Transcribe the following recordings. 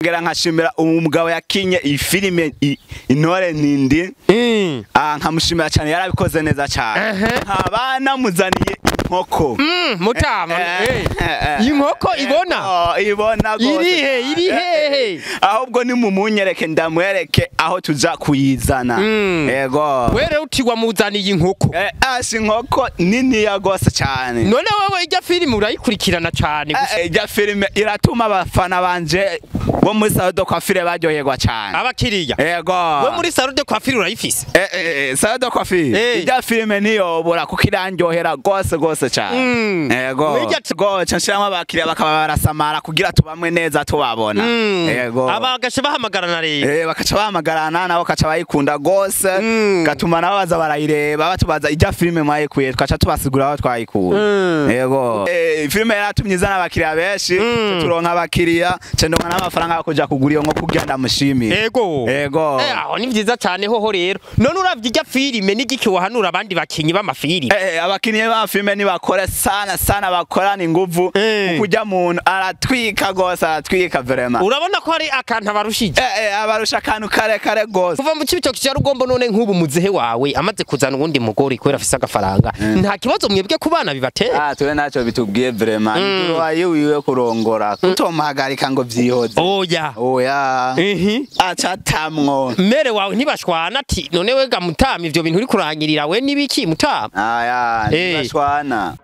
nkongera nkashimira umugabo yakinye iyi filime i- intore nindi Mm. Ah, nkamushimira cyane yarabikoze neza cyane Ehe. nkaba namuzaniye inkoko Mm, mutama Eh, eh. eh, eh. inkoko ibona Oh, ibona gose irihe cyane. iri hehe ahubwo nimumunyereke ndamwereke aho tuza kuyizana Mm. yego were uti wamuzaniye inkoko Eh, asi inkoko niniya gose cyane none wowe ijya filime urayikurikirana cyane gusa Eh, ijya filime iratuma abafana banje bo muri salo de coiffure baryoherwa cyane abakiriya yego we muri salo de coiffure urayifise Eh, eh, eh, salo de coiffure Eh. ijya filime niyobora kuko irandyohera gose gose cyane Mm. yego Ijya t- goca nshiramo abakiriya bakaba barasamara kugira tubamwe neza tubabona Mm. yego abagashe bahamagarana rero Eh, bakaca bahamagarana nabo bakaca bayikunda gose Mm. gatuma nabo baza barayireba batubaza ijya filime mwayikuye tukaca tubasigura aho twayikuye Mm. yego Eh, filime yaratumye izana abakiriya benshi Mm. turonka abakiriya cendonka n'amafaranga yo kuja kugura iyo nko kugira ndamushimire ego Ego. Eh, aho ni vyiza cyane hoho rero none uravye ijya filime n'igiki wahanura abandi bakinyi b'amafilime Eh, abakinnyi ba filime nibakore sana sana bakorana inguvu Eh. kuko ujya muntu aratwika gose aratwika vrema urabona ko hari akantu abarushije Eh, eh, abarusha akantu kare kare gose kuva mu kibitoki cya rugombo none nk'ubu muzehe wawe amaze kuzana uwundi mugore kubera afise agafaranga nta kibazo mwebwe ku bana bibatera Ah, tuwe naco bitubwiye vrema nduru yiwiwe kurongora kutomuhagarika ngo vyihoze oya oya ehe acatamwo mere wawe ntibashwana ati none we ga mutama ivyo bintu uri kurangirira we nibiki mutama aya Eh. ntibashwana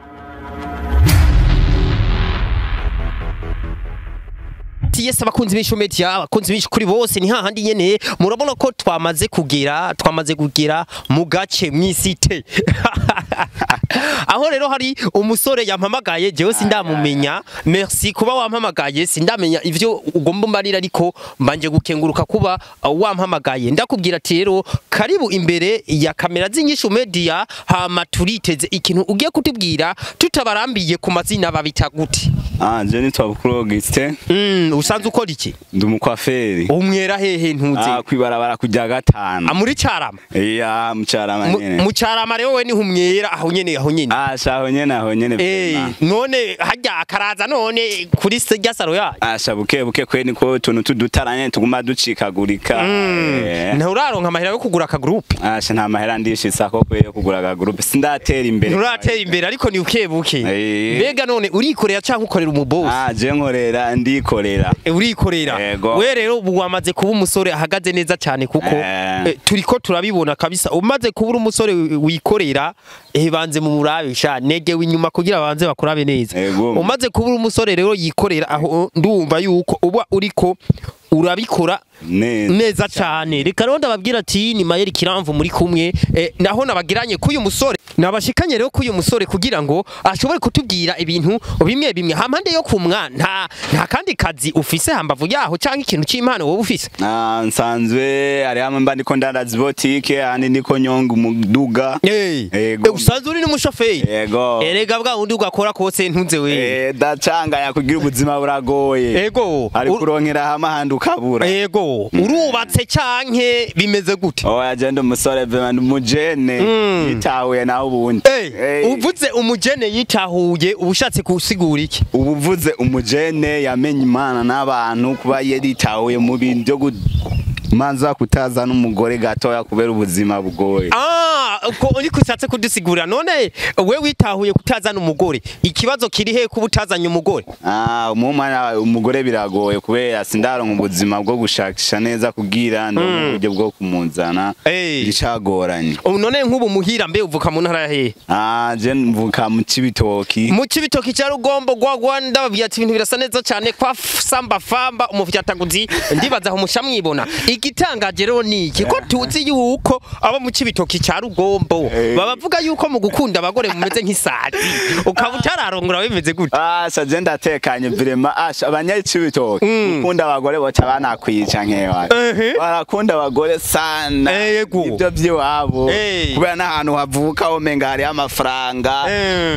ati yes abakunzi b'isho media abakunzi b'isho kuri bose ni hahandi nyene murabona ko twamaze kugera twamaze kugera mu gace mw'isite aho rero hari umusore yampamagaye jewe sindamumenya merci kuba wampamagaye sindamenya ivyo ugomba mbarira ariko mbanje gukenguruka kuba uh, wampamagaye ndakubwira ati rero karibu imbere ya kamera z'inyishu media hama turiteze ikintu ugiye kutubwira tutabarambiye ku mazina babita gute ah je nitwa Bukuru Augustin mm, usanzwe ukora iki ndi umukwaferi umwera hehe ntuzi ah kwibarabara kujya gatanu muri carama iya mucarama Mu- nyene mu carama rero we niho umwera aho nyene aho nyene ah shaho nyene aho nyene Eh, vrema. none harya akaraza none kuri se rya saro yayo asha buke buke kwe niko utuntu tudutaranye tuguma ducikagurika Eh. nturaronka amahera yo kugura akagroupe asha nta mahera ndishitsa ko kwe yo kugura aga groupe sindatera imbere nturatera imbere ariko ni buke buke Eh. mbega none urikorera canke ukorera umubosi ah je nkorera ndikorera Eh, urikorera Yego. we rero ubu wamaze kuba umusore ahagaze neza cyane kuko Eh. eh, turiko turabibona kabisa umaze kuba uri umusore wi- wikorera eh banze mu murabe sha negewe inyuma kugira banze bakurabe neza Yego. umaze kuba uri umusore rero yikorera aho ndumva yuko uba uriko urabikora neza neza cyane reka rero ndababwira ati ni mayeri kiramvu muri kumwe eh, naho nabagiranye k'uyu musore nabashikanye rero k'uyu musore kugira ngo ashobore kutubwira ibintu bimwe bimwe hampande yo kumwa nta nta kandi kazi ufise hambavu yaho cyangwa ikintu cy'impano wowe ufise Ah, nsanzwe hari hamwe mba ndiko ndandaza botike ahandi ndiko nyonga umuduga Eh, Yego. eh, usanzwe uri n'umushoferi yego erega bwa wundi ugakora kose ntunze we Eh, dacanganya kugira ubuzima buragoye ego ari ur- kuronkera hamwe ahandi ukabura ego urubatse canke bimeze gute oya je ndi umusore vema ndi umujene Mm. yitahuye naho ubundi Eh, Eh, uvuze umujene yitahuye uba ushatse gusigura iki ubu uvuze umujene yamenye imana n'abantu kuba yaritahuye mu bintu byo kumanza kutazana umugore gatoya kubera ubuzima bugoye Ah, ko uriko ushatse kudusigurira none we witahuye kutazana umugore ikibazo kiri he kuba utazanye umugore Ah, umumana umugore biragoye kubera sindaronka ubuzima bwo gushakisha neza kugira ndo mu buryo bwo kumunzana Eh. bicagoranye ubu none nk'ubu muhira mbe uvuka mu ntara ya hehe Ah, je mvuka mu Cibitoki mu kibitoki cya rugombo gwa Rwanda babwira ati ibintu birasa neza cyane kwa f- samba famba umufyataguzi ndibaza aho musha mwibona igitangaje rero ni iki ko tuzi yuko abo mu kibitoki cya rugombo Eh. babavuga yuko mu gukunda abagore mumeze nk'isazi ukaba utararongora bimeze gute Asha je ndatekanye vrema asha abanyacibitoki Mm. ukunda abagore boca banakwica nkewa Ehe. barakunda abagore sana Yego. ibyo by'iwabo Eh. kubera n'ahantu havuka womenga hariho amafaranga Eh.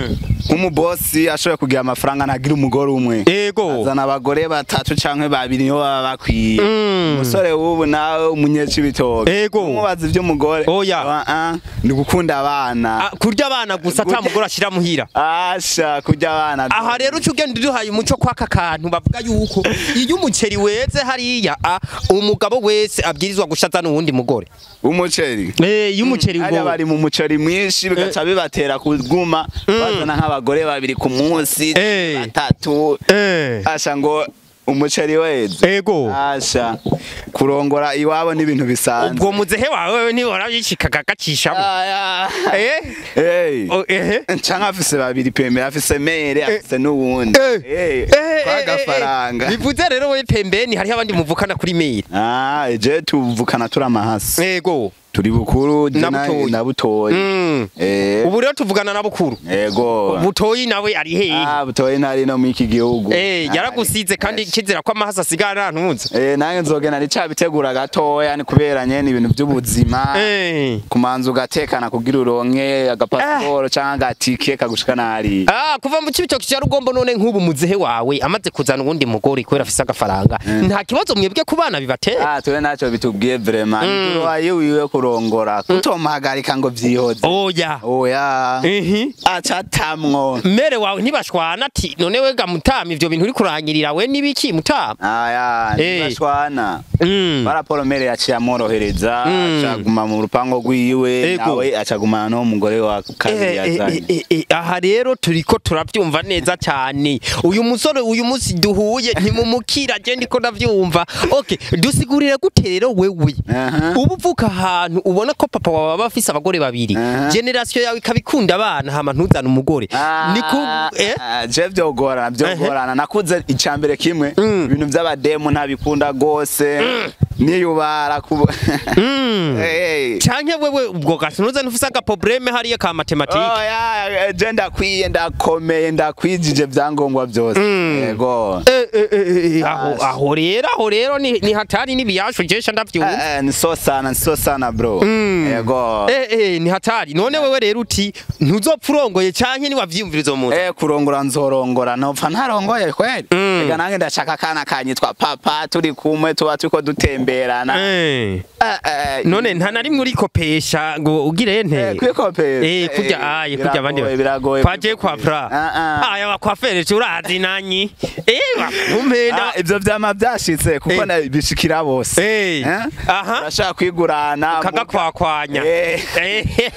nk'umubosi ashoboye kugira amafaranga ntagira umugore umwe ego azana abagore batatu canke babiri nibo baba bakwiye Mm. umusore w'ubu nawe umunyecibitoke Ego. umubaza ivy'umugore Oya. Ah, ah, ni gukunda abana Ah, kurya abana gusa ata Kurya- mugore ashira muhira asha kurya abana aha rero uca ugenda uduhaye umuco kw'aka kantu bavuga yuko iyo umuceri weze hariya ah, umugabo wese abwirizwa gushaza n'uwundi mugore umuceri Eh, iyo umuceri hariya ngo bari mu muceri mwinshi bigaca bibatera kuguma bazana nk'abagore babiri ku munsi Eh. batatu Eh, asha ngo umuceri weze ego asha kurongora iwabo n'ibintu bisanzwe ubwo muzehe wawe nibora yicikaga agacishamo Aya. Eh? Hey. Oh, ehe canke afise babiri pembe afise mere afise n'uwundi Eh. Eh, Eh, eh, kwa eh, gafaranga eh. bivuze rero we pembeni hariho abandi muvukana kuri mail Ah, je tuvukana turi amahasi ego turi bukuru je Na na- butoyi. na butoyi Mm. Eh, ubu rero tuvugana na bukuru ego butoyi nawe ari hehe Ah, butoyi ntari no mw'iki gihugu Eh, yaragusize kandi kizera ko amahasa asigara ntunze Eh, nange nzogenda nicabitegura gatoya ni kubera nyene ibintu vy'ubuzima Eh. kumanza ugatekana kugira uronke agapasiporo canke agatike kagushikana hariya Ah, kuva mu kibitoki cya rugombo none nk'ubu muzehe wawe amaze kuzana uwundi mugore kubera afise agafaranga nta kibazo mwebwe ku bana bibatera Ah, twe ntacyo bitubwiye vraiment mm. waye wiwe kurongora kutomuhagarika ngo vyihoze oya oya ihi acatamwo mere wawe ntibashwana ati none wega mutama ivyo bintu uri kurangirira we nibiki mutama aya Eh. ntibashwana Mm. baraporo mere yaciye amworohereza Mm. acaguma mu rupango rwiwe Ego. nawe acagumana n'umugore wa kabiri Eh, eh, yazanye eh, eh, aha rero turiko turavyumva neza cyane uyu musore uyu munsi duhuye ntimumukira je ndiko ndavyumva okay dusigurire gute rero wewe Aha. ubu uvuka ahantu ubona ko papa wawe aba afise abagore babiri Aha. generasiyo yawe ikabikunda abana hama ntuzane umugore ni ku eh Ah, je vyogorana vyogorana nakuze icambere kimwe ibintu vy'abademu ntabikunda gose niyubara kubo Mm. Eh. canke wewe ubwo gasunuza ntufise agaprobleme hariya ka matematike oya je ndakwiye ndakomeye ndakwijije vyangombwa vyose yego Eh, eh, eh, eh, aho Yes. aho rero aho rero ni ni hatari n'ibiyashu jesha ndavyumva Eh, eh, ni so sana ni so sana bro yego Eh eh ni hatari none wewe rero uti ntuzopfa urongoye canke niwavyiyumviriza mu Eh kurongora nzorongora nopfa ntarongoye kweli Mm. ega nange ndashaka akana kanyitwa papa turi kumwe tuba turiko dutemberana Eh Eh, eh, none nta na rimwe urikopesha ngo ugire eh, nte kwikopera Eh kurya aye kurya abandi biragoye biragoye kwaje kwa pra Ah, ah. aya wakwafere urazi nanyi eh wakumpenda Ah, ivyo vyama vyashitse kuko Eh. na- bishikira bose Eh. Eh? Aha. urashaka kwigurana kagakwakwanya Eh. Eh.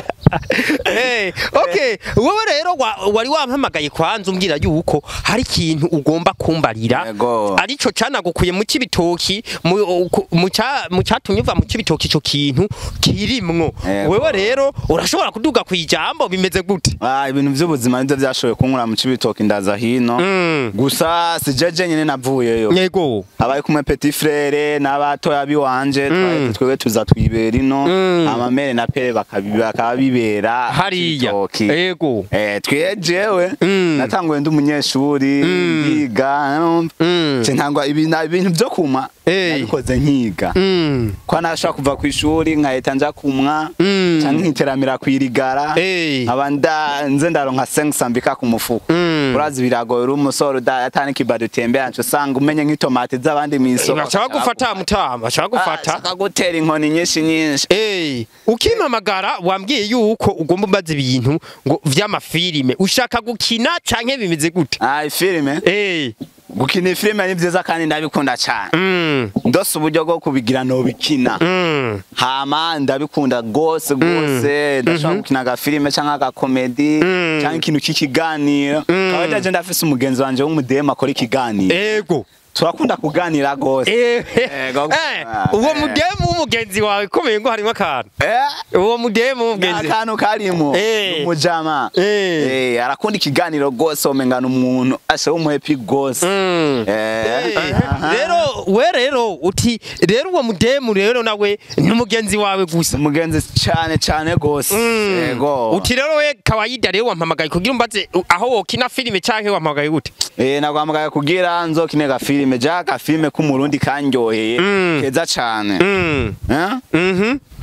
Eh, okay wowe rero wa- wari wampamagaye kwanza umbwira yuko hari ikintu ugomba kumbarira Yego. arico canagukuye mu kibitoki mu ku- mu ca- mu catumye uva mu kibitoki ico kintu kirimwo Yego. wewe rero urashobora kuduga kwijambo bimeze gute Ah, ibintu vy'ubuzima nivyo vyashoboye kunkura mu cibitoki ndaza hino Mm. gusa si jeje nyene navuyeyo yego abaye kumwe petit frere n'abatoya biwanje twaheze twebwe tuza twibera ino Mm. amamere na pere bakabi- bakaba bibera mu hariya Cibitoki. yego Eh, twe jewe Mm. natanguye ndi umunyeshuri ndiga numva. Mm. Ce ntangwa ibintu ibintu vyo kumwa Eh. nabikoze nkiga Mm. ko nashaka kuva ku ishuri nkahita nja kumwa Mm. canke nkiteramira kwirigara Eh. nkaba nda nze ndaronka 500 mbika ku mufuko Mm. urazi biragoye uri umusore uda- atani kibado utembera nco usanga umenye nk'itomati z'abandi mw'isoko baca bagufata mutama baca bagufata shaka gutera inkoni nyinshi nyinshi Eh, ukimpamagara wambwiye yuko ugomba umbaza ibintu ngo vy'amafilime ushaka gukina canke bimeze gute ah ifilime Eh, gukina ifilime ni vyiza kandi ndabikunda cane mm, ndose uburyo bwo kubigira nobikina mm, hama ndabikunda gose gose ndashobora gukina agafilime canke agakomedi Mm. canke ikintu k'ikiganiro kaba daje ndafise umugenzi wanje w'umudemu akora ikiganiro ego turakunda kuganira gose Eh, Ego. eh, uwo mudemu w'umugenzi wawe komeye ngo harimo akantu Eh, uwo mudemu w'umugenzi akantu karimo Eh. umujama Eh. Eh, arakunda ikiganiro gose omengana umuntu ashe w'umuhepi gose Mm. Eh, Eh, aha. rero we rero uti rero uwo mudemu rero nawe n'umugenzi wawe gusa umugenzi cane cane gose Mm. yego uti rero we kawaida rero wampamagaye kugira umbaze uh, aho wokina filime canke wampamagaye gute Eh, nagwamagaye kugira nzokine agafilime ja agafilime k'umurundi kanryoheye Mm. keza cane Mm. Eh? Mhm.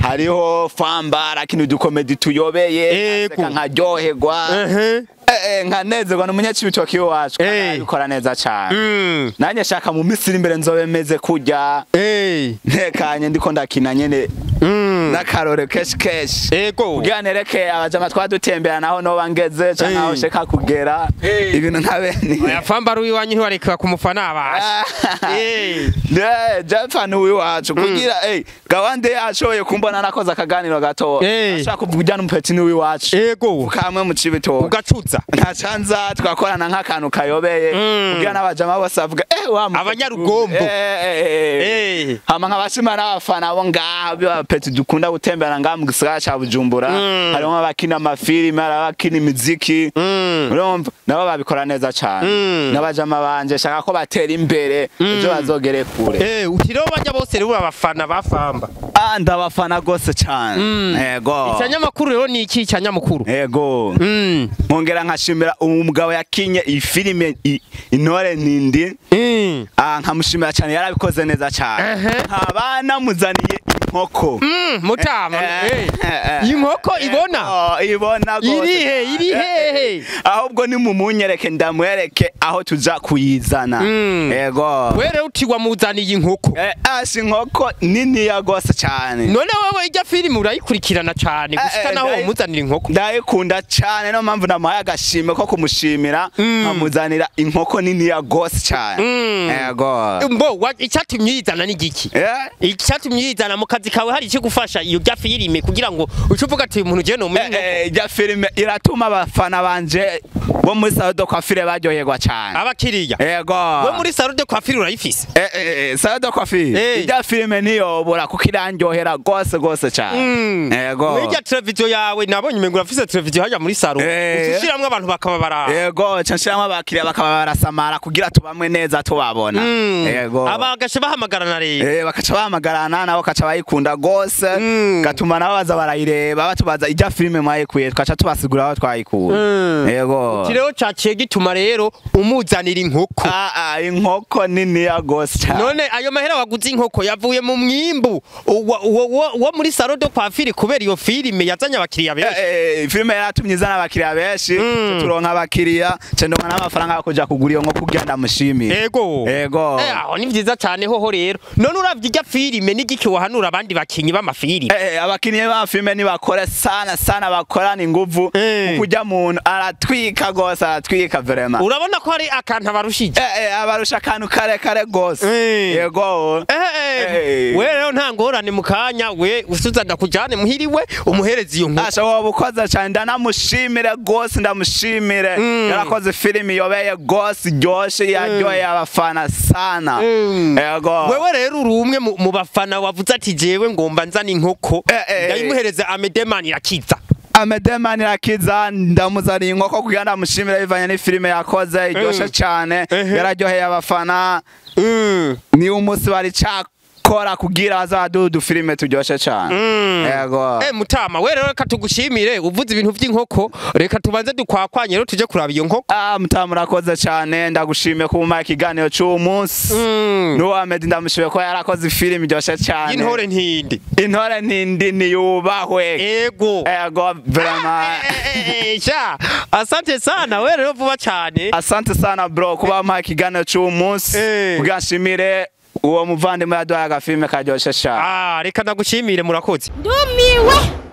hariho famba lakini udukomedi tuyobeye Ego. nkaseka nkaryoherwa ehe Eh, eh, nkanezerwa n'umunyacibitoki iwacu kandi Eh. arabikora neza cane Mm. nanjye shaka mu minsi iri imbere nzobe meze kurya Eh. ntekanye ndiko ndakina nyene Mm. n'akarore keshi keshi Ego. kugira nereke abajama twadutembera naho noba ngeze canke Eh. aho sheka kugera Eh. ibintu nka bene Oya famba ari iwanyu ntiwareka kumufana abasha. Eh. Ne, Japhan wiwacu kugira eh gawande yashoboye kumbona nakoze akaganiro gato Eh. ashaka kuvuga n'umupeti ni wiwacu Ego. kamwe mu cibitoki Ugacuza. ntacanza twakorana nk'akantu kayobeye Mm. kugira n'abajama bose bavuga eh wa mupeti Abanyarugombo. eh, eh, eh, eh. Eh. hama nk'abashima n'abafana bo ngaha b'abapeti dukunda gutembera ngaha mu gisagara ca Bujumbura Mm. harimo abakina amafilime hari abakina imiziki Mm. urumva nabo babikora neza cane Mm. n'abajama banje shaka ko batera imbere ejo bazogere kure Eh, utiriho bajya bose rero abafana bafamba. ah ndabafana gose cane Mm. yego Icanyamakuru rero ni iki canyamakuru? yego Mm. nkongera nkashimira umugabo yakinye iyi filime i- intore nindi Mm. ah nkamushimira cyane yarabikoze neza cyane Ehe. nkaba namuzaniye inkoko Mm, mutama. Eh, Eh. eh, eh. Inkoko ibona? Oh, ibona gose Iri he? Iri cyane. hehe? Eh, eh. ahubwo nimumunyereke ndamwereke aho tuja kuyizana Mm. yego We rero uti wamuzaniye inkoko. Eh, asi inkoko niniya gose cyane None wewe ijya filime urayikurikirana cyane gushika eh, naho ndayi- wamuzanira inkoko. ndayikunda cyane niyo mpamvu namuhaye agashimwe ko kumushimira Mm. nkamuzanira inkoko niniya gose cyane Mm. yego Mbo wa- icyatumye uyizana ni giki? Eh, icyatumye uyizana mu kazi kawe hari icyo gufasha iyo jya filime kugira ngo uce uvuga ati uyu muntu ugiye numenya inkoko. Eh, eh, ijya filime iratuma abafana banje bo muri salo de coiffure baryoherwa cyane abakiriya yego we muri salo de coiffure urayifise Eh, eh, eh, salo de coiffure Eh. ijya filime niyobora kuko irandyohera gose gose cyane yego Mwirya televiziyo yawe nabonye umengo urafise televiziyo hajya muri salo Eh. ushiramwo abantu bakaba baraba yego ca nshiramo abakiriya bakaba barasamara kugira tubamwe neza tubabona Mm. yego abagashe bahamagarana rero Eh, bakaca bahamagarana nabo bakaca bayikunda gose Mm. gatuma nabo baza barayireba batubaza ijya filime mwayikuye tukaca tubasigura aho twayikuye Mm. yego iki rero caciye gituma rero umuzanira inkoko Ah, ah, inkoko niniya gose cyane none ayo mahera waguze inkoko yavuye mu mwimbu wa- wa- wa- wo muri salo de coiffure kubera iyo filime yazanye abakiriya benshi Eh, eh, filime yaratumye izana abakiriya benshi Mm. turonka abakiriya cendonka n'amafaranga yo kuja kugura iyo nkoko kugira ndamushimire ego Ego. Eh, aho ni vyiza cane hoho rero none uravye irya filime n'igiki wahanura abandi bakinyi b'amafilime Eh, eh, abakinnyi b'amafilime nibakore sana sana bakorana inguvu Eh. kuko ujya muntu aratwika gose aratwika vrema urabona ko hari akantu abarushije Eh, eh, abarusha akantu kare kare gose Eh. yego Eh, eh, Eh. we rero nta ngorane mu kanya we usuzana kujane muhiriwe umuhereza iyo nkoko asha wowe ukoze cyane ndanamushimire gose ndamushimire Mm. yarakoze filime iyobeye gose iryoshe yaryoheye abafana sana Mm. yego wewe rero uri umwe mu mu bafana wavuze ati jewe ngomba nzana inkoko Eh, eh. ndayimuhereza amedemani irakiza Amedemani Rakiza ndamuzaniye inkoko kugira ndamushimire bivanye n'ifilime yakoze iryoshe Mm. cyane Ehe. yararyoheye abafana Mm. ni umunsi bari cakora kugira azaduha udufilime turyoshe cyane Mm. yego Eh mutama we rero reka tugushimire uvuze ibintu by'inkoko reka tubanze dukwakwanye rero tuje kuraba iyo nkoko ah mutamu urakoze cyane ndagushimiye kuba umpaye ikiganiro cy'uwo munsi Mm. n'uwo Amedi ndamushimiye ko yarakoze ifilime iryoshe cyane y'intore ntindi intore ntindi niyubahwe ego yego vraiment Eh, sha asante sana we rero vuba cyane asante sana bro kuba wampaye ikiganiro cy'uwo munsi Eh. kugira nshimire uwo muvandimwe yaduhaye agafilime karyoshye cyane ah reka ndagushimire murakoze ndumiwe